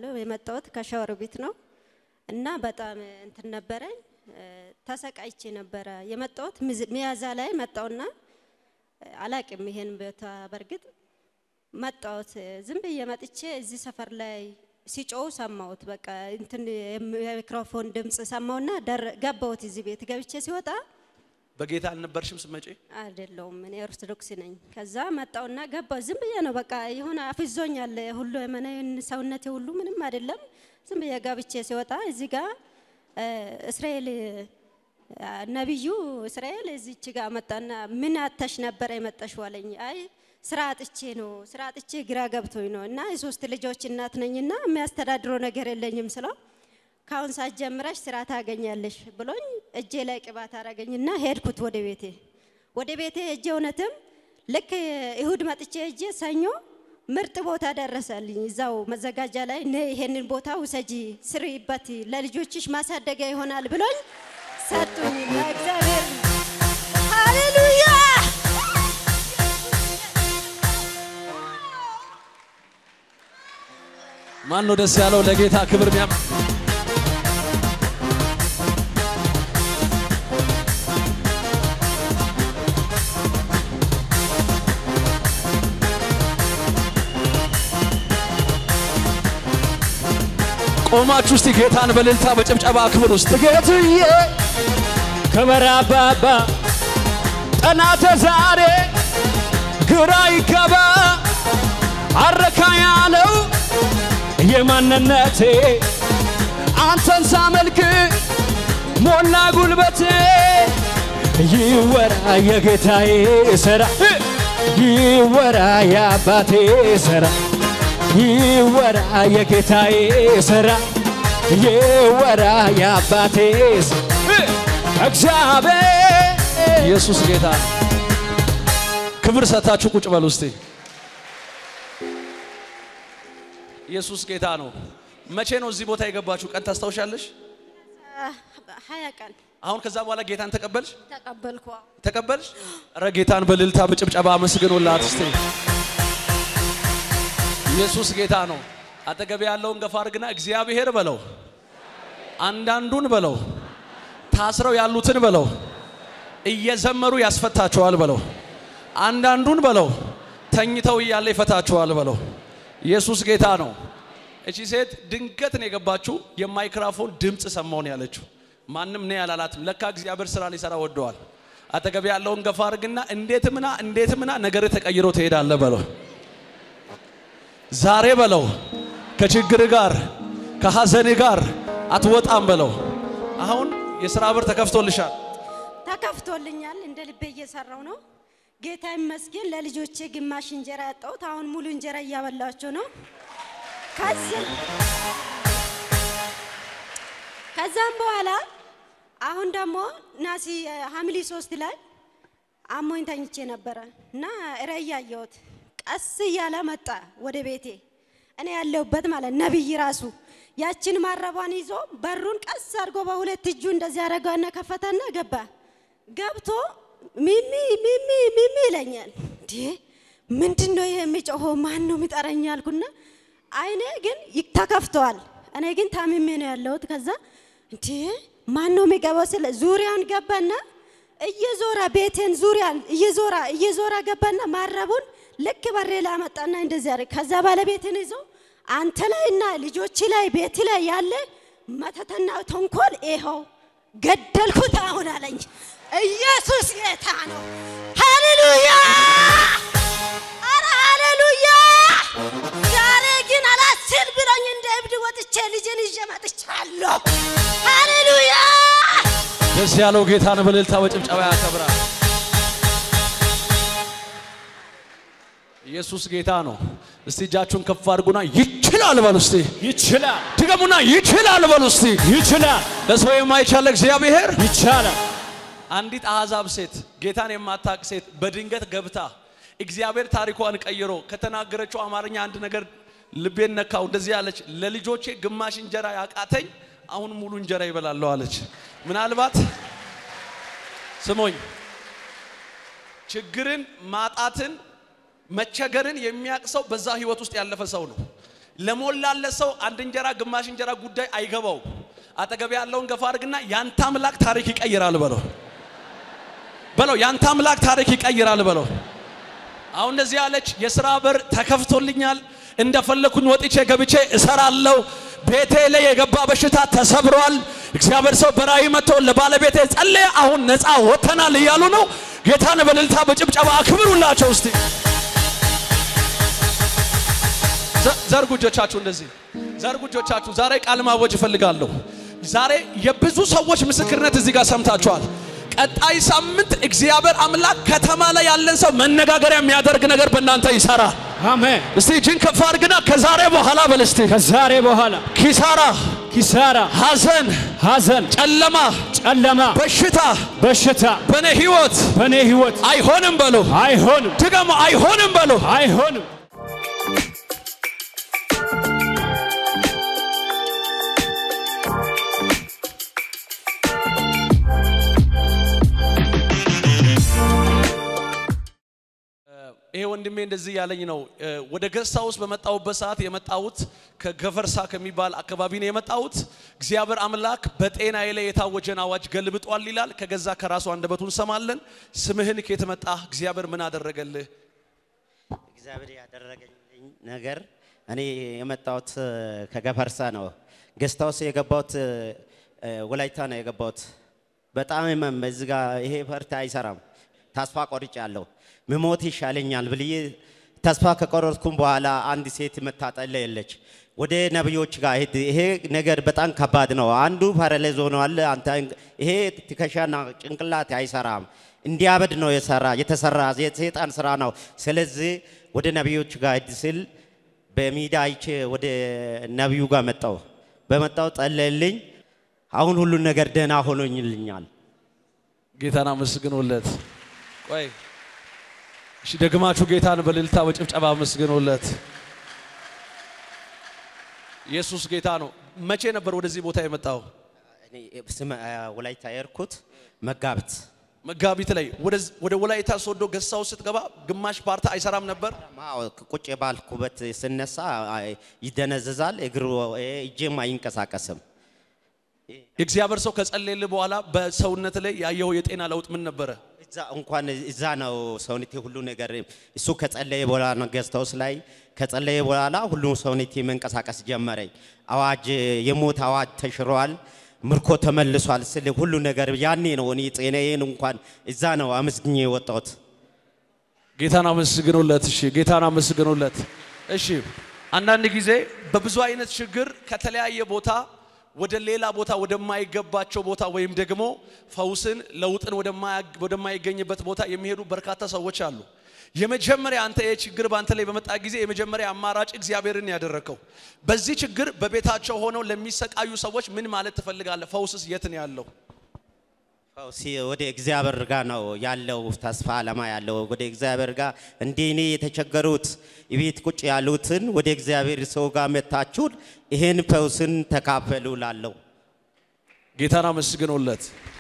እባላለሁ። የመጣሁት ከሻወር ቤት ነው እና በጣም እንትን ነበረኝ እ፣ ተሰቃይቼ ነበረ የመጣሁት። ሚዝ- ሚያዝያ ላይ መጣሁና እ፣ አላቅም ይሄን ቦታ በእርግጥ መጣሁት። እ፣ ዝም ብዬ መጥቼ እዚህ ሰፈር ላይ ሲጮው ሰማሁት። በቃ እንትን የሚክሮፎን ድምፅ ሰማሁና ደር- ገባሁት። እዚህ ቤት ገብቼ ሲወጣ በጌታ አልነበርሽም ስመጪ? አይደለውም እኔ ኦርቶዶክስ ነኝ። ከዛ መጣውና ገባው። ዝም ብዬ ነው በቃ የሆነ አፍዞኛል ሁሉ የመናዩን ሰውነቴ ሁሉ ምንም አይደለም። ዝም ብዬ ገብቼ ሲወጣ እዚህ ጋር እ፣ እስራኤል አ፣ ነቢዩ እስራኤል እዚች ጋር መጣና ምን አተሽ ነበረ የመጣሽው አለኝ። አይ ስራ አጥቼ ነው ስራ አጥቼ ግራ ገብቶኝ ነው እና የሶስት ልጆች እናት ነኝና የሚያስተዳድረው ነገር የለኝም ስለው ካሁን ሰዓት ጀምረሽ ስራ ታገኛለሽ ብሎኝ እጄ ላይ ቅባት አረገኝና ሄድኩት ወደ ቤቴ። ወደ ቤቴ እጄ እውነትም ልክ እሁድ መጥቼ እጄ ሰኞ ምርጥ ቦታ ደረሰልኝ። እዛው መዘጋጃ ላይ ነ ይሄንን ቦታ ውሰጂ ስሪበት፣ ለልጆችሽ ማሳደጊያ ይሆናል ብሎኝ ሰጡኝ። እግዚአብሔር ሃሌሉያ ማን ነው ደስ ያለው ለጌታ ክብር ሚያም ቆማችሁ እስቲ ጌታን በእልልታ በጭብጨባ ክብር ውስጥ ጌትዬ ክብር አባባ ጠናተ ዛሬ ግራ ይገባ አረካ ያለው የማንነቴ አንተን ሳመልክ ሞላ ጉልበቴ ይወራ የጌታዬ ስራ ይወራ የአባቴ ስራ ይወራ የጌታዬ ስራ ይወራ የአባቴ ስራ እግዚአብሔር ኢየሱስ ጌታ ነው። ክብር ሰታችሁ ቁጭ በሉ እስቲ። ኢየሱስ ጌታ ነው። መቼ ነው እዚህ ቦታ የገባችሁ ቀን ታስታውሻለሽ? ሀያ ቀን አሁን ከዛ በኋላ ጌታን ተቀበልሽ ተቀበልኩ። ተቀበልሽ? ኧረ ጌታን በእልልታ በጭብጨባ አመስግኑላት እስቲ። ኢየሱስ ጌታ ነው። አጠገብ ያለውን ገፋ አድርግና እግዚአብሔር በለው፣ አንዳንዱን በለው፣ ታስረው ያሉትን በለው፣ እየዘመሩ ያስፈታቸዋል በለው፣ አንዳንዱን በለው፣ ተኝተው እያለ ይፈታቸዋል በለው። ኢየሱስ ጌታ ነው። እቺ ሴት ድንገት ነው የገባችው። የማይክራፎን ድምፅ ሰማው ነው ያለችው። ማንም ነው ያላላትም። ለካ እግዚአብሔር ስራ ሊሰራ ወደዋል። አጠገብ ያለውን ገፋ አድርግና እንዴትምና እንዴትምና ነገር ተቀይሮ ትሄዳለህ በለው። ዛሬ በለው ከችግር ጋር ከሐዘን ጋር አትወጣም በለው። አሁን የስራ በር ተከፍቶልሻል። ተከፍቶልኛል። እንደ ልቤ እየሰራው ነው። ጌታ ይመስገን። ለልጆቼ ግማሽ እንጀራ ያጣሁት አሁን ሙሉ እንጀራ እያበላቸው ነው። ከዚህ ከዛም በኋላ አሁን ደግሞ ናሲ ሐምሌ ሶስት ላይ አሞኝ ተኝቼ ነበረ እና ራእይ ያየሁት ቀስ እያለ መጣ ወደ ቤቴ እኔ ያለሁበት ማለት ነብይ ራሱ ያችን ማረቧን ይዞ በሩን ቀስ አድርጎ በሁለት እጁ እንደዚህ አደረገና ከፈተና ገባ። ገብቶ ሚሚ ሚሚ ሚሚ ይለኛል። እንዴ ምንድን ነው ይሄ የሚጮኸው? ማን ነው የሚጠረኝ? አልኩና አይኔ ግን ይ- ተከፍተዋል። እኔ ግን ታምሜ ነው ያለሁት። ከዛ እንዴ ማን ነው የሚገባው? ስለ ዙሪያውን ገባና እየዞራ ቤቴን ዙሪያን እየዞራ እየዞራ ገባና ማረቡን ልክ በሬ ላይ አመጣና እንደዚህ አደረገ። ከዛ ባለቤትን ይዞ አንተ ላይና ልጆች ላይ ቤት ላይ ያለ መተተና ተንኮል ይኸው ገደልኩት አሁን አለኝ። ኢየሱስ ጌታ ነው። ሃሌሉያ! አረ ሃሌሉያ! ዛሬ ግን አላስል ብሎኝ እንደ እብድ ወጥቼ ልጅን ይዤ መጥቻለሁ። ሃሌሉያ! ደስ ያለው ጌታን በእልልታ በጭብጨባ ያከብራል። ኢየሱስ ጌታ ነው። እስቲ እጃችሁን ከፍ አድርጉና ይችላል በሉ እስቲ። ይችላል ድገሙና ይችላል በሉ እስቲ። ይችላል ለሰው የማይቻል እግዚአብሔር ይቻላል አንዲት አሕዛብ ሴት ጌታን የማታውቅ ሴት በድንገት ገብታ እግዚአብሔር ታሪኳን ቀይሮ ከተናገረችው አማርኛ አንድ ነገር ልቤን ነካው። እንደዚህ አለች፣ ለልጆቼ ግማሽ እንጀራ ያቃተኝ አሁን ሙሉ እንጀራ ይበላለሁ አለች። ምናልባት ስሞኝ ችግርን፣ ማጣትን፣ መቸገርን የሚያውቅ ሰው በዛ ህይወት ውስጥ ያለፈ ሰው ነው። ለሞላለት ሰው አንድ እንጀራ ግማሽ እንጀራ ጉዳይ አይገባው። አጠገብ ያለውን ገፋ አድርግና ያንተ አምላክ ታሪክ ይቀይራል በለው በለው። ያንተ አምላክ ታሪክ ይቀይራል በለው። አሁን እንደዚህ ያለች የስራ በር ተከፍቶልኛል፣ እንደፈለኩኝ ወጥቼ ገብቼ እሰራለሁ። ቤቴ ላይ የገባ በሽታ ተሰብሯል። እግዚአብሔር ሰው በራእይ መጥቶ ለባለቤቴ ጸለየ፣ አሁን ነፃ ወጥተናል እያሉ ነው። ጌታን በእልልታ በጭብጨባ አክብሩላቸው እስቲ። ዘ- ዘርጉ እጆቻችሁ እንደዚህ ዘርጉ እጆቻችሁ። ዛሬ ቃል ማወጅ እፈልጋለሁ። ዛሬ የብዙ ሰዎች ምስክርነት እዚህ ጋር ሰምታችኋል። ቀጣይ ሳምንት እግዚአብሔር አምላክ ከተማ ላይ ያለን ሰው መነጋገሪያ የሚያደርግ ነገር በእናንተ ይሰራል። አሜን። እስቲ እጅን ከፍ አድርግና ከዛሬ በኋላ በል እስቲ ከዛሬ በኋላ ኪሳራ፣ ኪሳራ፣ ሐዘን፣ ሐዘን፣ ጨለማ፣ ጨለማ፣ በሽታ በሽታ በእኔ ህይወት በእኔ ህይወት አይሆንም በሎ አይሆንም፣ ድገሞ አይሆንም በሎ አይሆንም። ይሄ ወንድሜ እንደዚህ ያለኝ ነው። እ፣ ወደ ገሳ ውስጥ በመጣሁበት ሰዓት የመጣሁት ከገፈርሳ ከሚባል አካባቢ ነው የመጣሁት። እግዚአብሔር አምላክ በጤናዬ ላይ የታወጀን አዋጅ ገልብጧል ይላል። ከገዛ ከራሱ አንደበቱ እንሰማለን። ስምህን ከየት መጣህ? እግዚአብሔር ምን አደረገልህ? እግዚአብሔር ያደረገልኝ ነገር እኔ የመጣሁት እ፣ ከገፈርሳ ነው። ገስታውስ የገባሁት እ፣ ወላይታ ነው የገባሁት። በጣም ህመም እዚህ ጋ ይሄ ፈርት አይሰራም። ተስፋ ቆርጫለሁ። ምሞት ይሻለኛል ብዬ ተስፋ ከቆረጥኩም በኋላ አንድ ሴት መታጠለ የለች ወደ ነቢዮች ጋር ሄድ። ይሄ ነገር በጣም ከባድ ነው። አንዱ ፓራላይዝ ሆኗል። አንተ ይሄ ትከሻና ጭንቅላት አይሰራም። እንዲያበድ ነው የሰራ የተሰራ የሰይጣን ስራ ነው። ስለዚህ ወደ ነቢዮች ጋር ሄድ ስል በሚዲያ አይቼ ወደ ነቢዩ ጋር መጣው። በመጣው ጸለልኝ። አሁን ሁሉን ነገር ደህና ሆኖኝልኛል። ጌታን አመስግኑለት። ቆይ እሺ፣ ደግማችሁ ጌታን በእልልታ በጭብጨባ አመስግኑለት። ኢየሱስ ጌታ ነው። መቼ ነበር ወደዚህ ቦታ የመጣው? እኔ ስመ ወላይታ የርኩት መጋቢት መጋቢት ላይ ወደዝ- ወደ ወላይታ ሶዶ ገሳው ስትገባ ግማሽ ፓርታ አይሰራም ነበር። አዎ፣ ቁጭ ባልኩበት ስነሳ አይ፣ ይደነዝዛል። እግሩ እጄም አይንቀሳቀስም። የእግዚአብሔር ሰው ከጸለየልህ በኋላ በሰውነት ላይ ያየው የጤና ለውጥ ምን ነበረ? እዛ እንኳን እዛ ነው ሰውነቴ ሁሉ ነገር እሱ ከጸለየ በኋላ ነው ገዝታውስ ላይ ከጸለየ በኋላ ሁሉ ሰውነቴ መንቀሳቀስ ጀመረኝ። አዋጅ የሞት አዋጅ ተሽሯል፣ ምርኮ ተመልሷል ስል ሁሉ ነገር ያኔ ነው እኔ ጤናዬን እንኳን እዛ ነው አመስግኜ የወጣሁት። ጌታን አመስግኑለት። እሺ፣ ጌታን አመስግኑለት። እሺ፣ አንዳንድ ጊዜ በብዙ አይነት ችግር ከተለያየ ቦታ ወደ ሌላ ቦታ ወደማይገባቸው ቦታ ወይም ደግሞ ፈውስን ለውጥን ወደማያ- ወደማይገኝበት ቦታ የሚሄዱ በርካታ ሰዎች አሉ። የመጀመሪያ አንተ ይህ ችግር በአንተ ላይ በመጣ ጊዜ የመጀመሪያ አማራጭ እግዚአብሔርን ያደረከው። በዚህ ችግር በቤታቸው ሆነው ለሚሰቃዩ ሰዎች ምን ማለት ትፈልጋለህ? ፈውስስ የት ነው ያለው? ፈውስ ወደ እግዚአብሔር ጋር ነው ያለው ተስፋ አለማ ያለው ወደ እግዚአብሔር ጋር እንደ እኔ የተቸገሩት ቤት ቁጭ ያሉትን ወደ እግዚአብሔር ሰው ጋር መታችሁን ይህን ፈውስን ተካፈሉ ላለው ጌታን አመስግኑለት።